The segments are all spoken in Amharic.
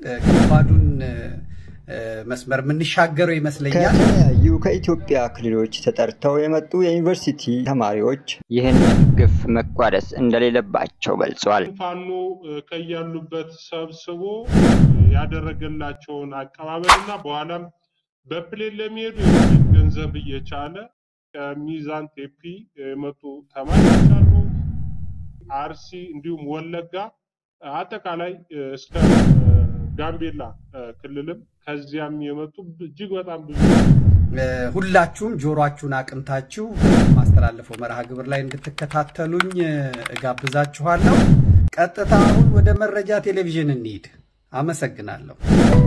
ከባዱን መስመር የምንሻገረው ይመስለኛል። ከተለያዩ ከኢትዮጵያ ክልሎች ተጠርተው የመጡ የዩኒቨርሲቲ ተማሪዎች ይህን ግፍ መቋደስ እንደሌለባቸው ገልጿል። ፋኖ ከያሉበት ሰብስቦ ያደረገላቸውን አቀባበልና በኋላም በፕሌን ለሚሄዱ ገንዘብ እየቻለ ከሚዛን ቴፒ የመጡ ተማሪዎች አሉ። አርሲ እንዲሁም ወለጋ አጠቃላይ እስከ ጋምቤላ ክልልም ከዚያም የመጡ እጅግ በጣም ብዙ ሁላችሁም ጆሮአችሁን አቅንታችሁ ማስተላለፈው መርሃ ግብር ላይ እንድትከታተሉኝ እጋብዛችኋለሁ። ቀጥታ አሁን ወደ መረጃ ቴሌቪዥን እንሂድ። አመሰግናለሁ።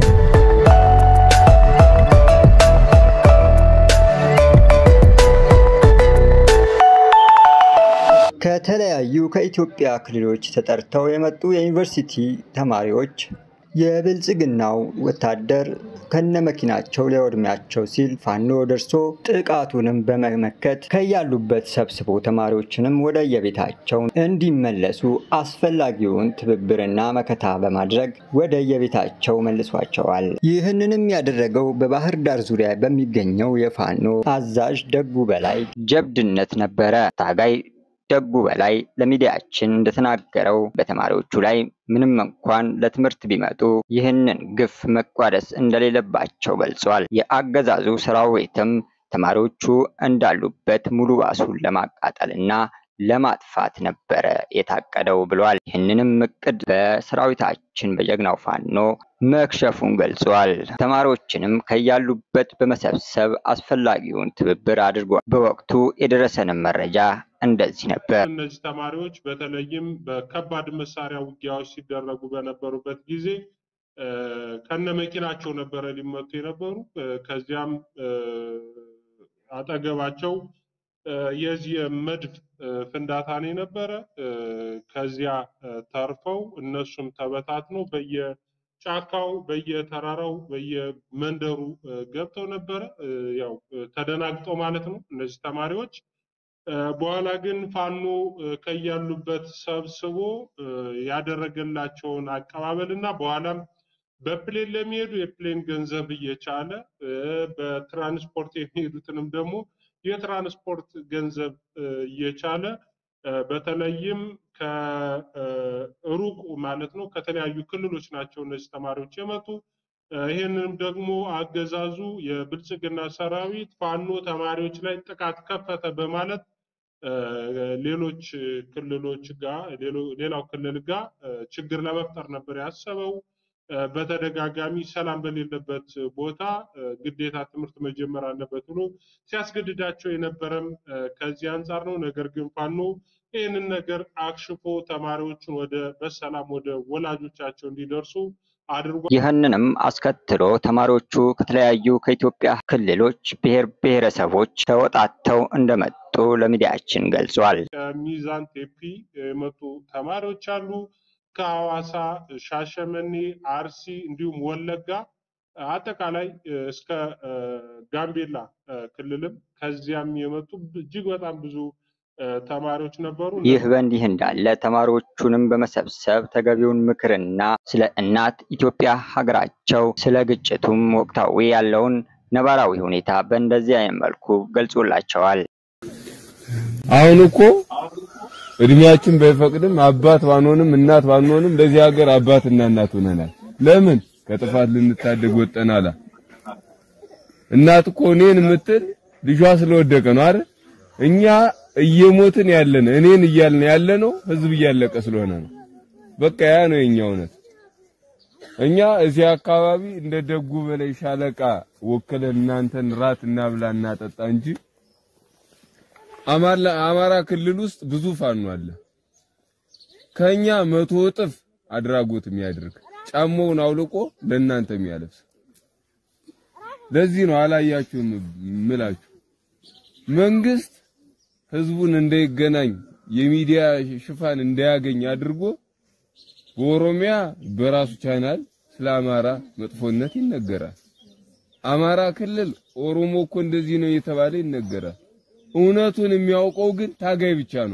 ከተለያዩ ከኢትዮጵያ ክልሎች ተጠርተው የመጡ የዩኒቨርሲቲ ተማሪዎች የብልጽግናው ወታደር ከነመኪናቸው ሊያወድማቸው ሲል ፋኖ ደርሶ ጥቃቱንም በመመከት ከያሉበት ሰብስቦ ተማሪዎችንም ወደ የቤታቸው እንዲመለሱ አስፈላጊውን ትብብርና መከታ በማድረግ ወደ የቤታቸው መልሷቸዋል። ይህንንም ያደረገው በባህር ዳር ዙሪያ በሚገኘው የፋኖ አዛዥ ደጉ በላይ ጀብድነት ነበረ። ታጋይ ደጉ በላይ ለሚዲያችን እንደተናገረው በተማሪዎቹ ላይ ምንም እንኳን ለትምህርት ቢመጡ ይህንን ግፍ መቋደስ እንደሌለባቸው ገልጿል። የአገዛዙ ሰራዊትም ተማሪዎቹ እንዳሉበት ሙሉ ባሱን ለማቃጠልና ለማጥፋት ነበረ የታቀደው ብሏል። ይህንንም እቅድ በሰራዊታችን በጀግናው ፋኖ መክሸፉን ገልጿል። ተማሪዎችንም ከያሉበት በመሰብሰብ አስፈላጊውን ትብብር አድርጓል። በወቅቱ የደረሰንም መረጃ እንደዚህ ነበር። እነዚህ ተማሪዎች በተለይም በከባድ መሳሪያ ውጊያዎች ሲደረጉ በነበሩበት ጊዜ ከነ መኪናቸው ነበረ ሊመቱ የነበሩ ከዚያም አጠገባቸው የዚህ የመድፍ ፍንዳታ ነው የነበረ። ከዚያ ተርፈው እነሱም ተበታትነው በየጫካው በየተራራው በየመንደሩ ገብተው ነበረ። ያው ተደናግጠው ማለት ነው እነዚህ ተማሪዎች። በኋላ ግን ፋኖ ከያሉበት ሰብስቦ ያደረገላቸውን አቀባበል እና በኋላም በፕሌን ለሚሄዱ የፕሌን ገንዘብ እየቻለ በትራንስፖርት የሚሄዱትንም ደግሞ የትራንስፖርት ገንዘብ እየቻለ በተለይም ከሩቁ ማለት ነው ከተለያዩ ክልሎች ናቸው እነዚህ ተማሪዎች የመጡ። ይህንንም ደግሞ አገዛዙ የብልጽግና ሰራዊት ፋኖ ተማሪዎች ላይ ጥቃት ከፈተ በማለት ሌሎች ክልሎች ጋር ሌላው ክልል ጋር ችግር ለመፍጠር ነበር ያሰበው። በተደጋጋሚ ሰላም በሌለበት ቦታ ግዴታ ትምህርት መጀመር አለበት ብሎ ሲያስገድዳቸው የነበረም ከዚህ አንጻር ነው። ነገር ግን ፋኖ ይህንን ነገር አክሽፎ ተማሪዎችን ወደ በሰላም ወደ ወላጆቻቸው እንዲደርሱ አድርጓል። ይህንንም አስከትሎ ተማሪዎቹ ከተለያዩ ከኢትዮጵያ ክልሎች ብሔር ብሔረሰቦች ተወጣተው እንደመጡ ለሚዲያችን ገልጿል። ከሚዛን ቴፒ የመጡ ተማሪዎች አሉ። ከሐዋሳ፣ ሻሸመኔ፣ አርሲ እንዲሁም ወለጋ አጠቃላይ እስከ ጋምቤላ ክልልም ከዚያም የመጡ እጅግ በጣም ብዙ ተማሪዎች ነበሩ። ይህ በእንዲህ እንዳለ ተማሪዎቹንም በመሰብሰብ ተገቢውን ምክርና ስለ እናት ኢትዮጵያ ሀገራቸው ስለ ግጭቱም ወቅታዊ ያለውን ነባራዊ ሁኔታ በእንደዚህ አይነት መልኩ ገልጾላቸዋል። አሁን እኮ እድሜያችን ባይፈቅድም አባት ባንሆንም እናት ባንሆንም ለዚህ ሀገር አባትና እናት ሆነናል። ለምን ከጥፋት ልንታደግ ወጠናላ። እናት እኮ እኔን የምትል ልጇ ስለወደቀ ነው አይደል? እኛ እየሞትን ያለን እኔን እያልን ያለ ነው ህዝብ እያለቀ ስለሆነ ነው። በቃ ያ ነው የኛ እውነት። እኛ እዚህ አካባቢ እንደ ደጉ በላይ ሻለቃ ወክለን እናንተን ራት እናብላ እናጠጣ እንጂ አማራ ክልል ውስጥ ብዙ ፋኖ አለ። ከኛ መቶ እጥፍ አድራጎት የሚያደርግ ጫማውን አውልቆ ለእናንተ የሚያለብስ። ለዚህ ነው አላያችሁም ምላችሁ መንግስት ህዝቡን እንዳይገናኝ የሚዲያ ሽፋን እንዳያገኝ አድርጎ በኦሮሚያ በራሱ ቻናል ስለ አማራ መጥፎነት ይነገራል። አማራ ክልል ኦሮሞ እኮ እንደዚህ ነው እየተባለ ይነገራል። እውነቱን የሚያውቀው ግን ታጋይ ብቻ ነው።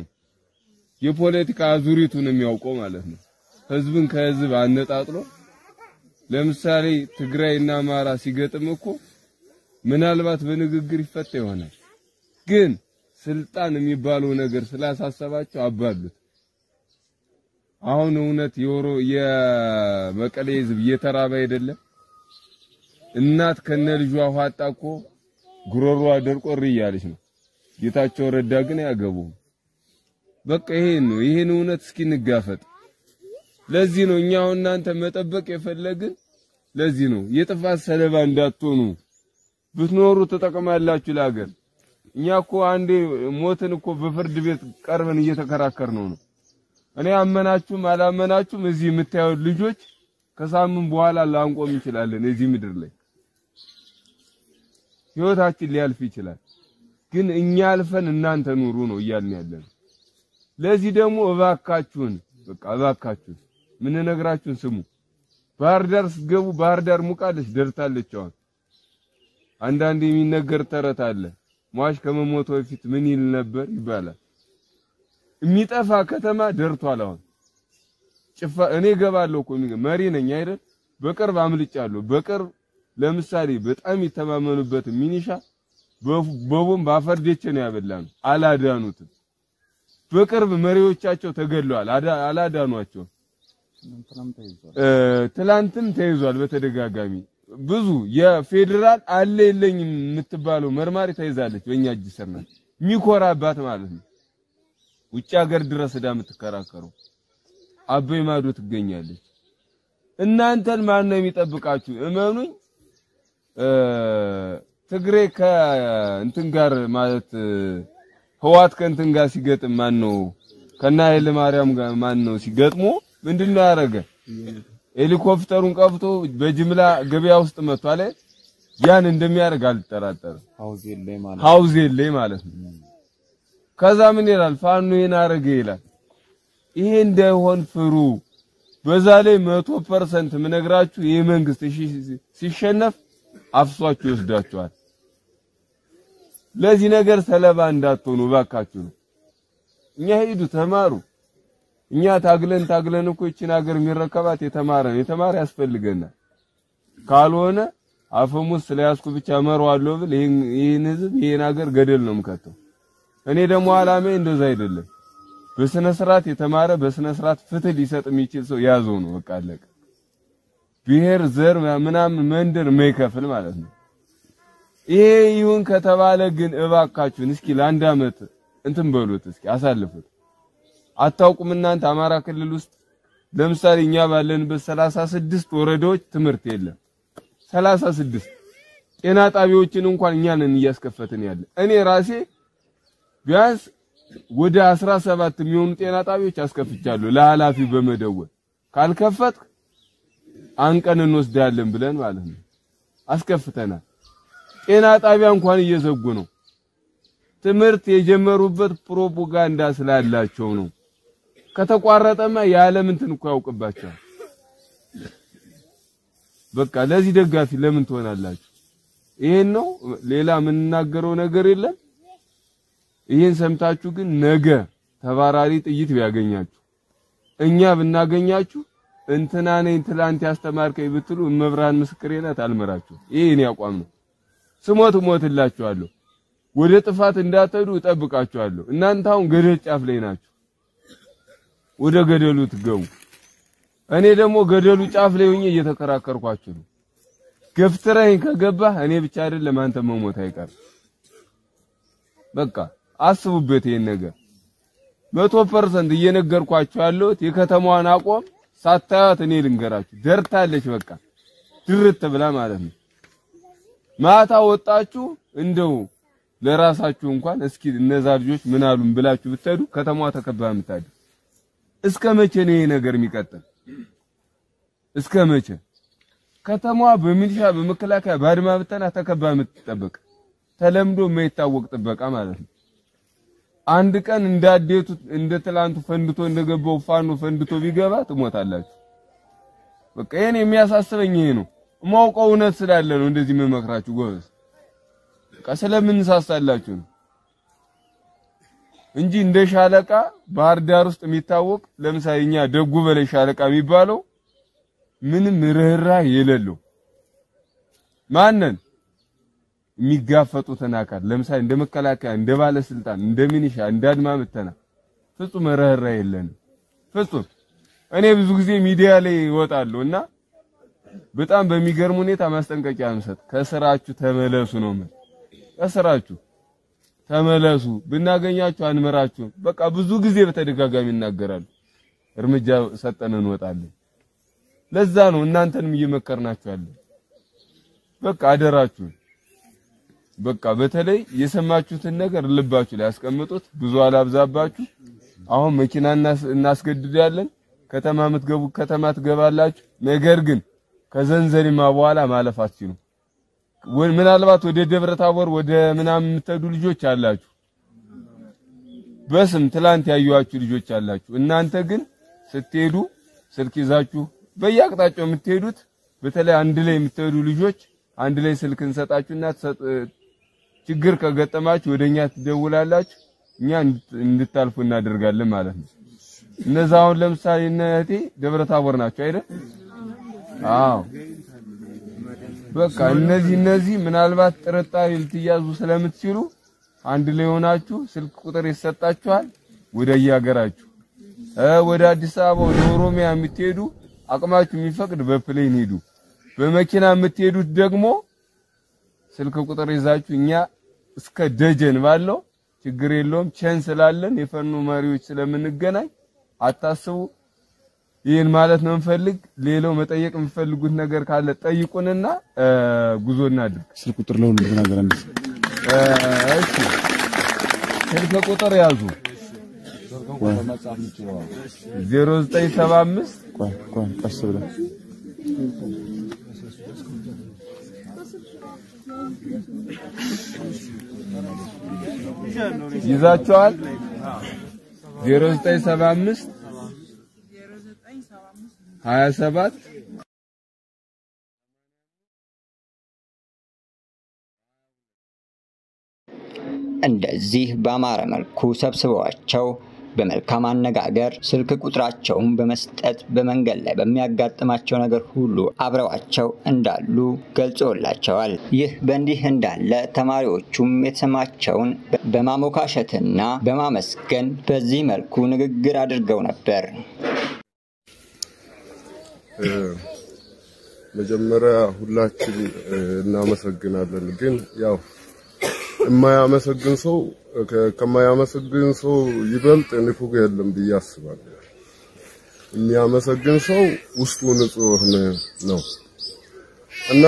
የፖለቲካ አዙሪቱን የሚያውቀው ማለት ነው። ህዝብን ከህዝብ አነጣጥሎ ለምሳሌ ትግራይና አማራ ሲገጥም እኮ ምናልባት በንግግር ይፈታ ይሆናል። ግን ስልጣን የሚባለው ነገር ስላሳሰባቸው አባሉት። አሁን እውነት የወሮ የመቀሌ ህዝብ እየተራበ አይደለም። እናት ከነ ልጇ ውሃ አጣ እኮ ጉሮሮዋ ደርቆ እሪ እያለች ነው። ጌታቸው ረዳ ግን አያገቡም። በቃ ይሄን ነው። ይሄን እውነት እስኪ እንጋፈጥ። ለዚህ ነው እኛ አሁን እናንተ መጠበቅ የፈለግን። ለዚህ ነው የጥፋት ሰለባ እንዳትሆኑ ብትኖሩ ትጠቅማላችሁ ለሀገር። እኛ እኮ አንዴ ሞትን እኮ በፍርድ ቤት ቀርበን እየተከራከር ነው ነው እኔ አመናችሁም አላመናችሁም እዚህ የምታዩት ልጆች ከሳምንት በኋላ ላንቆም እንችላለን። እዚህ ምድር ላይ ህይወታችን ሊያልፍ ይችላል። ግን እኛ አልፈን እናንተ ኑሩ ነው እያልን ያለን። ለዚህ ደግሞ እባካችሁን በቃ እባካችሁን ምን ነግራችሁን ስሙ። ባህር ዳር ስትገቡ ባህር ዳር ሙቃለች፣ ደርታለች። አሁን አንዳንድ የሚነገር ተረት አለ። ሟች ከመሞቱ በፊት ምን ይል ነበር ይባላል። የሚጠፋ ከተማ ደርቷል። አሁን ጭፋ እኔ ገባለሁ እኮ መሪ ነኝ አይደል? በቅርብ አምልጫለሁ። በቅርብ ለምሳሌ በጣም የተማመኑበት ሚኒሻ በቦምብ አፈርዴቼ ነው ያበላነው። አላዳኑትም። በቅርብ መሪዎቻቸው ተገድለዋል። አላዳኗቸውም። ትላንትም ተይዟል በተደጋጋሚ ብዙ የፌዴራል አለ የለኝም የምትባለው መርማሪ ተይዛለች። በእኛ እጅ ስር ናት። የሚኮራባት ማለት ነው። ውጭ ሀገር ድረስ ዳ የምትከራከረው አበይ ማዶ ትገኛለች። እናንተን ማን ነው የሚጠብቃችሁ? እመኑኝ ትግሬ ከእንትን ጋር ማለት ህዋት ከእንትን ጋር ሲገጥም ማን ነው ከና ኃይለ ማርያም ጋር ማን ነው ሲገጥሙ ምንድነው ያደረገ? ሄሊኮፕተሩን ቀብቶ በጅምላ ገበያ ውስጥ መጥቷል። ያን እንደሚያደርግ አልጠራጠርም። ሀውዜን ላይ ማለት ነው። ከዛ ምን ይላል? ፋኖ ይሄን አረገ ይላል። ይሄ እንዳይሆን ፍሩ። በዛ ላይ መቶ ፐርሰንት ምነግራችሁ ይህ መንግስት ሲሸነፍ አፍሷችሁ ይወስዳችኋል። ለዚህ ነገር ሰለባ እንዳትሆኑ እባካችሁ ነው። እኛ ሂዱ ተማሩ። እኛ ታግለን ታግለን እኮ ይችን ሀገር የሚረከባት የተማረ ነው። የተማረ ያስፈልገናል። ካልሆነ አፈሙዝ ስለያዝኩ ብቻ እመራዋለሁ ብል ይህን ህዝብ ይህን ሀገር ገደል ነው የምከተው። እኔ ደግሞ አላማዬ እንደዛ አይደለም። በስነ ስርዓት የተማረ በስነ ስርዓት ፍትህ ሊሰጥ የሚችል ሰው ያዘው ነው በቃ አለቀ። ብሔር፣ ዘር ምናምን መንደር የማይከፍል ማለት ነው። ይሄ ይሁን ከተባለ ግን እባካችሁን እስኪ ለአንድ አመት እንትን በሉት እስኪ አሳልፉት። አታውቁም እናንተ አማራ ክልል ውስጥ ለምሳሌ እኛ ባለንበት ሰላሳ ስድስት ወረዳዎች ትምህርት የለም። ሰላሳ ስድስት ጤና ጣቢያዎችን እንኳን እኛ ነን እያስከፈትን ያለ። እኔ ራሴ ቢያንስ ወደ አስራ ሰባት የሚሆኑ ጤና ጣቢያዎች አስከፍቻለሁ ለኃላፊ በመደወል ካልከፈትክ አንቀን እንወስዳለን ብለን ማለት ነው አስከፍተናል። ጤና ጣቢያ እንኳን እየዘጉ ነው። ትምህርት የጀመሩበት ፕሮፓጋንዳ ስላላቸው ነው። ከተቋረጠማ የዓለም እንትን እኮ ያውቅባቸዋል። በቃ ለዚህ ደጋፊ ለምን ትሆናላችሁ? ይሄን ነው ሌላ የምንናገረው ነገር የለም። ይሄን ሰምታችሁ ግን ነገ ተባራሪ ጥይት ቢያገኛችሁ እኛ ብናገኛችሁ እንትና ነኝ ትላንት ያስተማርከኝ ብትሉ እመብርሃን ምስክሬ ናት አልመራችሁ። ይሄ እኔ አቋም ነው። ስሞት እሞትላችኋለሁ። ወደ ጥፋት እንዳትሄዱ እጠብቃችኋለሁ። እናንተ አሁን ገደል ጫፍ ላይ ናችሁ። ወደ ገደሉ ትገቡ። እኔ ደግሞ ገደሉ ጫፍ ላይ ሆኜ እየተከራከርኳችሁ ነው። ገፍትረኝ ከገባህ እኔ ብቻ አይደለም አንተ መሞት አይቀርም። በቃ አስቡበት ይሄን ነገር መቶ ፐርሰንት እየነገርኳችሁ ያለሁት የከተማዋን አቋም ሳታያት እኔ ልንገራችሁ ደርታለች። በቃ ድርት ብላ ማለት ነው። ማታ ወጣችሁ እንደው ለራሳችሁ እንኳን እስኪ እነዛ ልጆች ምን አሉን ብላችሁ ብትሄዱ ከተማዋ ተከባ የምታድር እስከ መቼ ነው ይሄ ነገር የሚቀጥል? እስከ መቼ ከተማዋ በሚሊሻ በመከላከያ ባድማ ብተና ተከባ የምትጠበቅ ተለምዶ የማይታወቅ ጥበቃ ማለት ነው። አንድ ቀን እንዳዴቱ እንደ ትላንቱ ፈንድቶ እንደገባው ፋኖ ፈንድቶ ቢገባ ትሞታላችሁ። በቃ ይሄን የሚያሳስበኝ ይሄ ነው። የማውቀው እውነት ስላለ ነው እንደዚህ የምመክራችሁ ጎበዝ። በቃ ስለምንሳሳላችሁ ነው እንጂ እንደ ሻለቃ ባህር ዳር ውስጥ የሚታወቅ ለምሳሌ እኛ ደጉ በላይ ሻለቃ የሚባለው ምንም ርህራሄ የሌለው ማንን የሚጋፈጡትን አካል ለምሳሌ እንደ መከላከያ፣ እንደ ባለስልጣን፣ እንደ ሚኒሻ፣ እንደ አድማ ብተና ፍጹም ርህራሄ የለንም። ፍጹም እኔ ብዙ ጊዜ ሚዲያ ላይ እወጣለሁ እና በጣም በሚገርም ሁኔታ ማስጠንቀቂያ እንሰጥ፣ ከስራችሁ ተመለሱ ነው ምን ከስራችሁ ተመለሱ፣ ብናገኛችሁ አንመራችሁም። በቃ ብዙ ጊዜ በተደጋጋሚ ይናገራሉ። እርምጃ ሰጠን እንወጣለን። ለዛ ነው እናንተንም እየመከርናችሁ ያለን። በቃ አደራችሁን በቃ በተለይ የሰማችሁትን ነገር ልባችሁ ላይ ያስቀምጡት። ብዙ አላብዛባችሁ። አሁን መኪና እናስገድዳለን። ከተማ የምትገቡ ከተማ ትገባላችሁ። ነገር ግን ከዘንዘሪማ በኋላ ማለፍ አትችሉም። ምናልባት ወደ ደብረ ታቦር ወደ ምናምን የምትሄዱ ልጆች አላችሁ፣ በስም ትላንት ያዩዋችሁ ልጆች አላችሁ። እናንተ ግን ስትሄዱ ስልክ ይዛችሁ በየአቅጣጫው የምትሄዱት በተለይ አንድ ላይ የምትሄዱ ልጆች አንድ ላይ ስልክ እንሰጣችሁና ችግር ከገጠማችሁ ወደኛ ትደውላላችሁ፣ እኛ እንድታልፉ እናደርጋለን ማለት ነው። እነዛ አሁን ለምሳሌ እነ እህቴ ደብረ ታቦር ናቸው አይደል? አዎ በቃ እነዚህ እነዚህ ምናልባት ጥርጣሬ ልትያዙ ስለምትችሉ አንድ ላይ ሆናችሁ ስልክ ቁጥር ይሰጣችኋል። ወደ የሀገራችሁ ወደ አዲስ አበባ ወደ ኦሮሚያ የምትሄዱ አቅማችሁ የሚፈቅድ በፕሌን ሄዱ። በመኪና የምትሄዱት ደግሞ ስልክ ቁጥር ይዛችሁ እኛ እስከ ደጀን ባለው ችግር የለውም ቸን ስላለን የፈኑ መሪዎች ስለምንገናኝ አታስቡ። ይህን ማለት ነው እንፈልግ። ሌላው መጠየቅ የምፈልጉት ነገር ካለ ጠይቁንና ጉዞ እናድርግ። ስልክ ቁጥር ለሁሉ ተናገረ። እሺ ስልክ ቁጥር ያዙ 0975 ቆይ ቆይ ቀስ ብለህ ይዛቸዋል 0975 27 እንደዚህ በአማረ መልኩ ሰብስበዋቸው በመልካም አነጋገር ስልክ ቁጥራቸውን በመስጠት በመንገድ ላይ በሚያጋጥማቸው ነገር ሁሉ አብረዋቸው እንዳሉ ገልጾላቸዋል። ይህ በእንዲህ እንዳለ ተማሪዎቹም የተሰማቸውን በማሞካሸትና በማመስገን በዚህ መልኩ ንግግር አድርገው ነበር። መጀመሪያ ሁላችን እናመሰግናለን። ግን ያው የማያመሰግን ሰው ከማያመሰግን ሰው ይበልጥ ንፉግ የለም ብዬ አስባለሁ። የሚያመሰግን ሰው ውስጡ ንጹህ ነው እና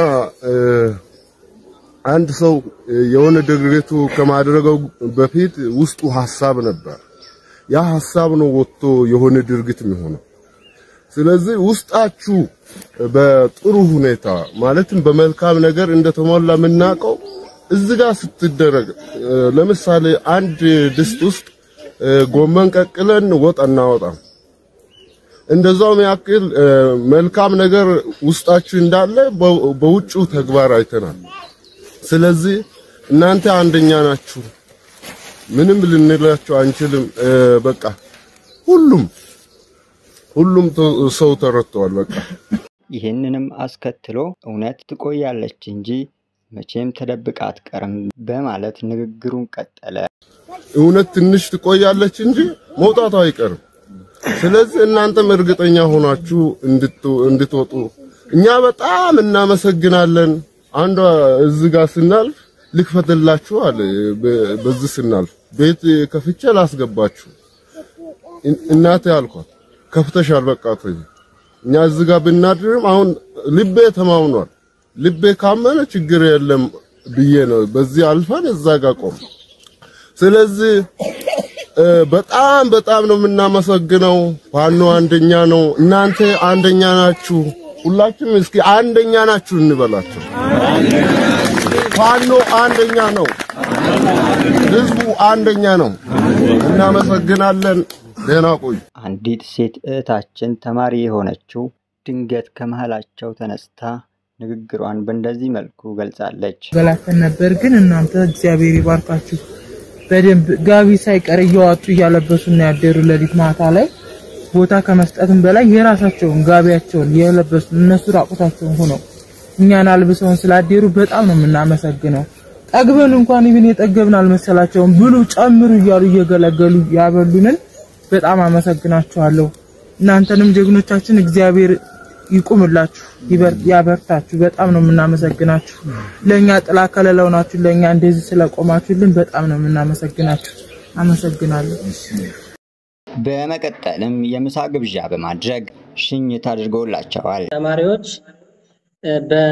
አንድ ሰው የሆነ ድርጊቱ ከማድረገው በፊት ውስጡ ሀሳብ ነበር። ያ ሀሳብ ነው ወጥቶ የሆነ ድርጊት የሚሆነው። ስለዚህ ውስጣችሁ በጥሩ ሁኔታ ማለትም በመልካም ነገር እንደተሞላ የምናውቀው እዚህ ጋር ስትደረግ ለምሳሌ አንድ ድስት ውስጥ ጎመን ቀቅለን ወጥ እናወጣም። እንደዛውም ያክል መልካም ነገር ውስጣችሁ እንዳለ በውጭው ተግባር አይተናል። ስለዚህ እናንተ አንደኛ ናችሁ። ምንም ልንላችሁ አንችልም። በቃ ሁሉም ሁሉም ሰው ተረድተዋል። በቃ ይህንንም አስከትሎ እውነት ትቆያለች እንጂ መቼም ተደብቃ አትቀርም በማለት ንግግሩን ቀጠለ። እውነት ትንሽ ትቆያለች እንጂ መውጣቱ አይቀርም። ስለዚህ እናንተም እርግጠኛ ሆናችሁ እንድትወጡ እኛ በጣም እናመሰግናለን። አንዷ እዚህ ጋር ስናልፍ ልክፈትላችሁ አለ። በዚህ ስናልፍ ቤት ከፍቼ ላስገባችሁ እናቴ አልኳት። ከፍተሻል፣ በቃ ተይ። እኛ እዚህ ጋር ብናድርም አሁን ልቤ ተማምኗል። ልቤ ካመነ ችግር የለም ብዬ ነው በዚህ አልፈን እዛ ጋር ቆም። ስለዚህ በጣም በጣም ነው የምናመሰግነው። ፋኖ አንደኛ ነው፣ እናንተ አንደኛ ናችሁ። ሁላችንም እስኪ አንደኛ ናችሁ እንበላቸው። ፋኖ አንደኛ ነው፣ ህዝቡ አንደኛ ነው። እናመሰግናለን። ደህና ቆዩ። አንዲት ሴት እህታችን ተማሪ የሆነችው ድንገት ከመሃላቸው ተነስታ ንግግሯን በእንደዚህ መልኩ ገልጻለች። ገላተን ነበር፣ ግን እናንተ እግዚአብሔር ይባርካችሁ። በደንብ ጋቢ ሳይቀር እያዋጡ እያለበሱ ነው ያደሩ ሌሊት ማታ ላይ ቦታ ከመስጠትም በላይ የራሳቸውን ጋቢያቸውን የለበሱ እነሱ ራቁታቸውን ሆነው እኛን አልብሰውን ስላደሩ በጣም ነው የምናመሰግነው። ጠግበን እንኳን ይብን የጠገብን አልመሰላቸውም። ብሉ ጨምሩ እያሉ እየገለገሉ ያበሉንን በጣም አመሰግናችኋለሁ። እናንተንም ጀግኖቻችን እግዚአብሔር ይቁምላችሁ፣ ይበር- ያበርታችሁ። በጣም ነው የምናመሰግናችሁ። ለኛ ጥላ ከለላው ናችሁ። ለኛ እንደዚህ ስለቆማችሁልን በጣም ነው የምናመሰግናችሁ። አመሰግናለሁ። በመቀጠልም የምሳ ግብዣ በማድረግ ሽኝት አድርገውላቸዋል። ተማሪዎች እ፣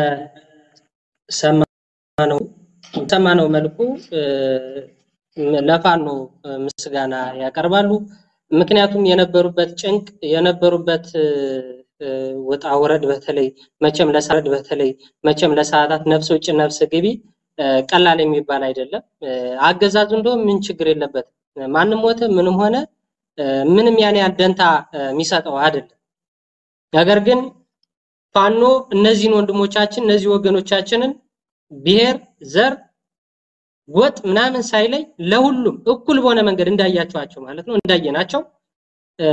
በሰማነው ሰማነው መልኩ እ፣ ለፋኖ ምስጋና ያቀርባሉ። ምክንያቱም የነበሩበት ጭንቅ የነበሩበት እ፣ እ፣ ውጣ ውረድ በተለይ መቼም ለሰዓት በተለይ መቼም ለሰዓታት ነፍስ ውጭ ነፍስ ግቢ እ፣ ቀላል የሚባል አይደለም። እ፣ አገዛዙ እንደውም ምን ችግር የለበትም። ማንም ሞተ ምንም ሆነ እ፣ ምንም ያን ያህል ደንታ እ፣ የሚሰጠው አይደለም። ነገር ግን ፋኖ እነዚህን ወንድሞቻችን እነዚህ ወገኖቻችንን ብሔር፣ ዘር፣ ጎጥ ምናምን ሳይለይ ለሁሉም እኩል በሆነ መንገድ እንዳያቸዋቸው ማለት ነው እንዳየናቸው እ፣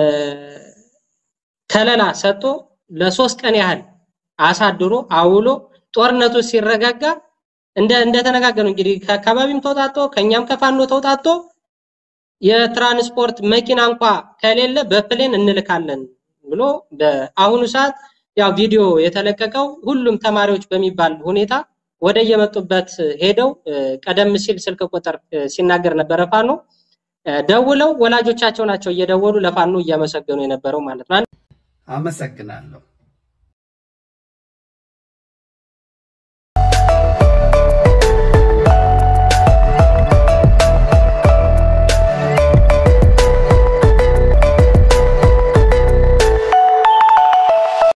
ከለላ ሰጥቶ ለሶስት ቀን ያህል አሳድሮ አውሎ ጦርነቱ ሲረጋጋ እንደ እንደተነጋገሩ እንግዲህ ከአካባቢም ተውጣጦ ከኛም ከፋኖ ተውጣጦ የትራንስፖርት መኪና እንኳ ከሌለ በፕሌን እንልካለን ብሎ በአሁኑ ሰዓት ያው ቪዲዮ የተለቀቀው ሁሉም ተማሪዎች በሚባል ሁኔታ ወደ የመጡበት ሄደው እ፣ ቀደም ሲል ስልክ ቁጥር እ፣ ሲናገር ነበረ ፋኖ እ፣ ደውለው ወላጆቻቸው ናቸው እየደወሉ ለፋኖ እያመሰገኑ የነበረው ማለት ነው። አመሰግናለሁ።